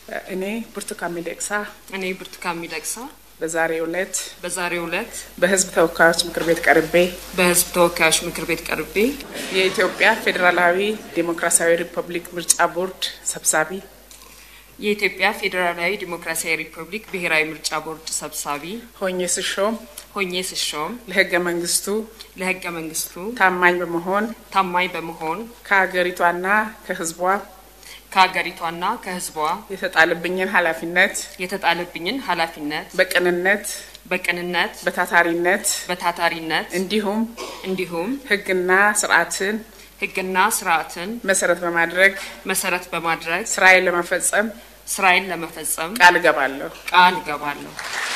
እኔ ብርቱካን ሚደቅሳ እኔ ብርቱካን ሚደቅሳ በዛሬው ዕለት በዛሬው ዕለት በሕዝብ ተወካዮች ምክር ቤት ቀርቤ በሕዝብ ተወካዮች ምክር ቤት ቀርቤ የኢትዮጵያ ፌዴራላዊ ዴሞክራሲያዊ ሪፐብሊክ ምርጫ ቦርድ ሰብሳቢ የኢትዮጵያ ፌዴራላዊ ዲሞክራሲያዊ ሪፐብሊክ ብሔራዊ ምርጫ ቦርድ ሰብሳቢ ሆኜ ስሾም ሆኜ ስሾም ለሕገ መንግስቱ ለሕገ መንግስቱ ታማኝ በመሆን ታማኝ በመሆን ከሀገሪቷና ከሕዝቧ ከሀገሪቷና ከሕዝቧ የተጣለብኝን ኃላፊነት የተጣለብኝን ኃላፊነት በቅንነት በቅንነት በታታሪነት በታታሪነት እንዲሁም እንዲሁም ሕግና ስርዓትን ሕግና ስርዓትን መሰረት በማድረግ መሰረት በማድረግ ስራዬን ለመፈጸም ስራዬን ለመፈጸም ቃል እገባለሁ። ቃል እገባለሁ።